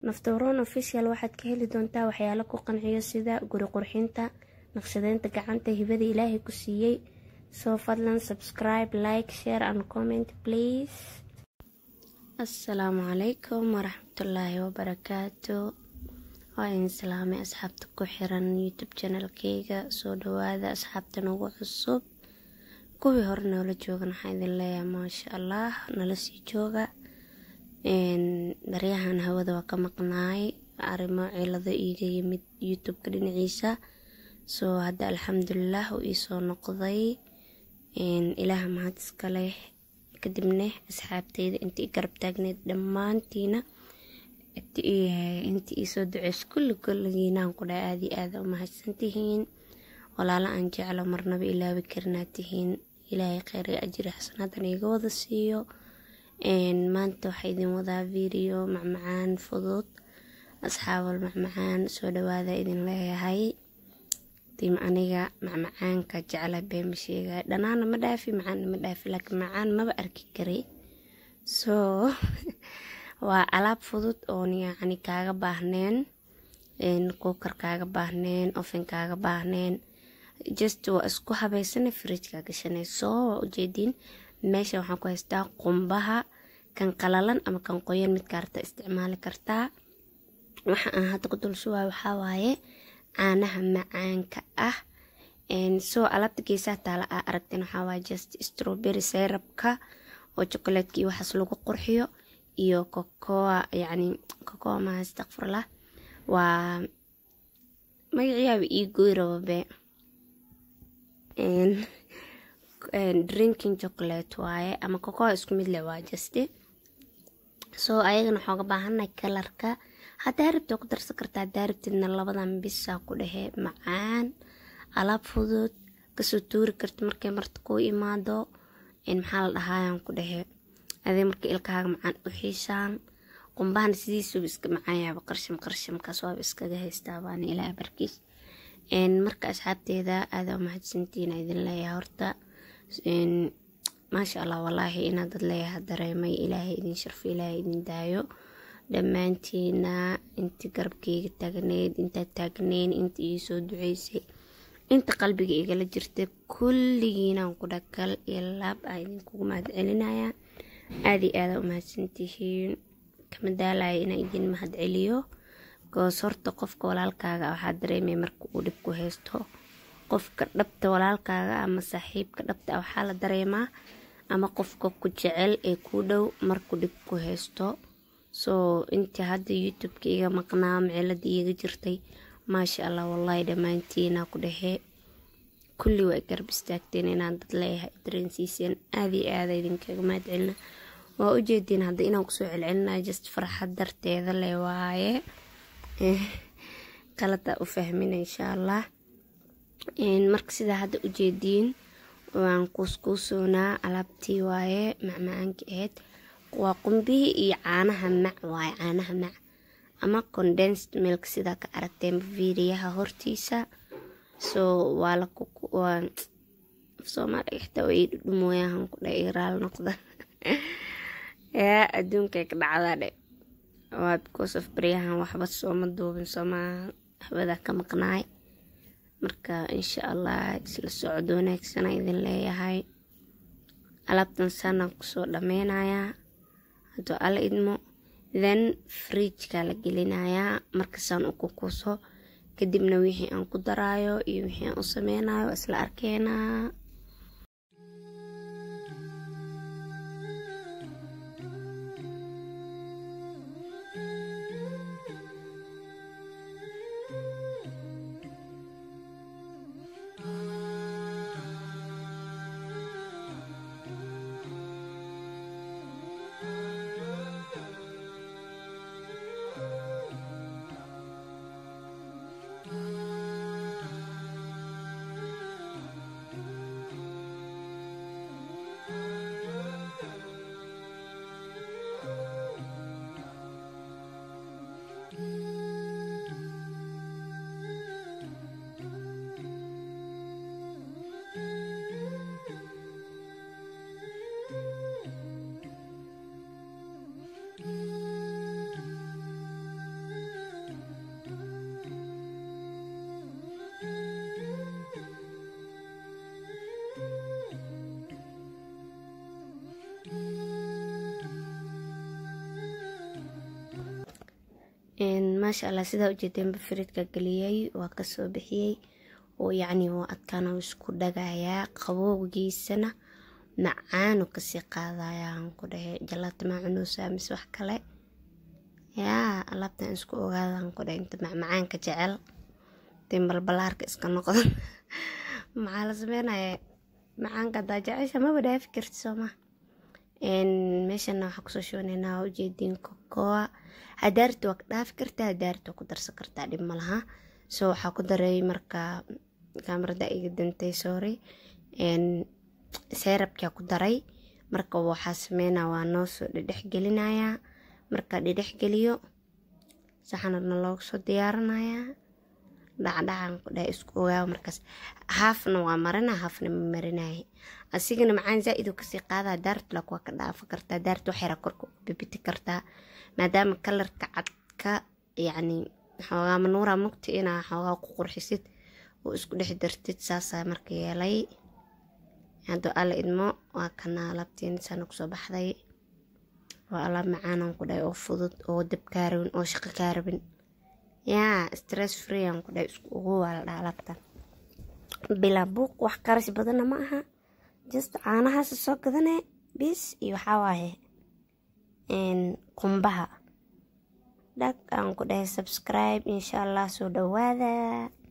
naftaroon official waxaad ka heli doontaa waxyaalo ku qanciyo sida guri qurxinta naqshadeynta gacanta hibada ilaahay ku siiyey soo fadlan subscribe like share and comment please assalaamu calaykum waraxmatullaahi wabarakaatu waa idin salaamay asxaabta ku xiran youtube channelkeyga soo dhawaada asxaabta nagu cusub kuwii hore noola joogan waxaa idin leeyahay maasha allah nala sii jooga baryahan hawada waa ka maqnaay arrimo cilado iiga yimid youtube-ka dhinaciisa soo hadda alxamdulilah uu iisoo noqday ilaaha mahad iska leh kadibna asxaabteyda intii garab taagneyd dhammaantiina intii iisoo duceys kulli kulligiinaan ku dha aadi aada u mahadsantihiin walaalo aan jeclo marnaba ilaabi karnaa tihiin ilaahay kheyr iyo ajiri xasanadan iiga wada siiyo maanta waxaa idin wadaa video macmacaan fudud asxaabal macmacaan soo dhawaada idin leeyahay tim aniga macmacaanka jecla beema sheega dhanaana ma dhaafi macaanna ma dhaafi laakiin macaan maba arki kari soo waa alaab fudud oon yacni kaaga baahneen kuukar kaaga baahneen ofen kaaga baahneen just waa isku habeysana fridjka gashanay soo waa ujeediin meesha waxaan ku haystaa qumbaha kan qalalan ama kan qoyan midka arta isticmaali kartaa waxa aan hadda ku dul shubaay waxaa waaye caanaha macaanka ah soo alaabta geesaha taala aa aragteen waxaa waaye just strawberry syrupka oo chocolatka iyo waxaas lagu qurxiyo iyo cocoa yacni cocoa maha astaqfirlah waa magaciyaaba ii goy rababe drinking chocolate waaye ama cocoa isku mid leh waa juste soo ayagana waxooga baahanay kalarka haddaa rabta ku darsan kartaa haddaa rabtidna labadan bisaa ku dhehe macaan alaab fudud kasoo tuuri karta markay marta kuu imaado maxaa la dhahaayaan ku dhehe adee marka ilkaaga macaan u xiisaan qumbahana sidiisuba iska macaanyaaba qarsham qarshamkaas waaba iskaga haystaa baana ilaa barkiis marka asxaabteeda aada mahadsantiina idin leeyahay horta maasha allah walaahi inaa dad leeyaha dareemay ilaahay idin sharfo ilaahay idin daayo dhammaantiina intii garabkeyga taagneyd intaad taagneyn inta ii soo duceysay inta qalbiga igala jirta kulligiinaan ku dhakal iyo laab aa idinkugu mahad celinaya aada iyo aada u mahadsantihiin kama daalaya inaa idin mahad celiyo goos horta qofka walaalkaaga waxaa dareemaya marka uu dhib ku haysto qofka dhabta walaalkaaga ama saaxiibka dhabta waxaa la dareemaa ama qofka ku jecel ee kuu dhow markuu dhib ku haysto soo intii hadda youtube-ka iga maqnaa micilada iiga jirtay maasha allah wallaahi dhammaantiina ku dhexe kulli waa garab istaagteen inaan dad leeyahay dareensiiseen aada iyo aada idinkaga mahad celina waa ujeediin hadda inaan kusoo celcelinayo just farxad darteeda le waaye qalada u fahmina insha allah marka sidaa hadda ujeediin waan kuuskuusoonaa alaabtii waaye macmacaanka ahayd waa qumbihii iyo caanaha mac waaye caanaha mac ama condensed milk sidaa ka aragteen vidiyaha hortiisa soo waa la soomaaliga xitaa way dhudhumooyahan ku dha iraal noqda yaa adduunkay ka dhacdaa dhe waa because of baryahan waxba sooma duubin sooma hawada ka maqnaay marka insha allah isla socod wanaagsana idin leeyahay alaabtan saanaan kusoo dhameynayaa hadduu alla idmo then fridjka la gelinayaa markasaan u kukuso kadibna wixii aan ku daraayo iyo wixii aan u sameynayo isla arkeenaa maasha allah sidaa ujeedeenba firidka geliyey waa kasoo bixiyey oo yacni waa adkaana isku dhagayaa qabowgiisana macaanu kasii qaadayaan ku dhahe jalaata maacunuusa mise wax kale yaa alaabtan isku ogaadaan ku dhahe inta macmacaanka jecel tin balbalaarka iska noqdan maxaa la sameynaya macaanka hadaa jecesha maba dhaafi karti sooma meeshana waxaa kusoo shooneynaa ujeediin kokoa hadaarti waa ka dhaafi kartaa hadaarti waa ku darsan kartaa dhib malaha so waxaa ku daray marka kaamarada iga dantay sorry seerabkaa ku daray marka waxaa sameynaa waa noo soo dhedhex gelinayaa marka dhedhex geliyo saxanadna loogu soo diyaarinayaa dhacdhacan ku dhahay isku ogaawa markaas haafna waa marina haafna ma marinaya asigana macaan zaa-id uu kasii qaadaa daartulak waa ka dhaafa kartaa daartu waxyara korka bibiti kartaa maadaama kalarka cadka yacni xoogaa manuura mugta inaa xoogaa ku qurxisid oo isku dhex dartid saasaa marka yeelay hadduu alla idmo waa kana alaabtiin saana kusoo baxday waa alaab macaanan ku dhahay oo fudud oo dab kaa rabin oo shaqo kaa rabin yaa stress free aan ku dhahay isku ugu waa la dhaha alaabtan bilaa buuq wax qarash badanna ma aha just caanahaas soo gadane bis iyo waxaa waaye qumbaha dhag aan ku dhahay subscribe insha allah soo dhawaada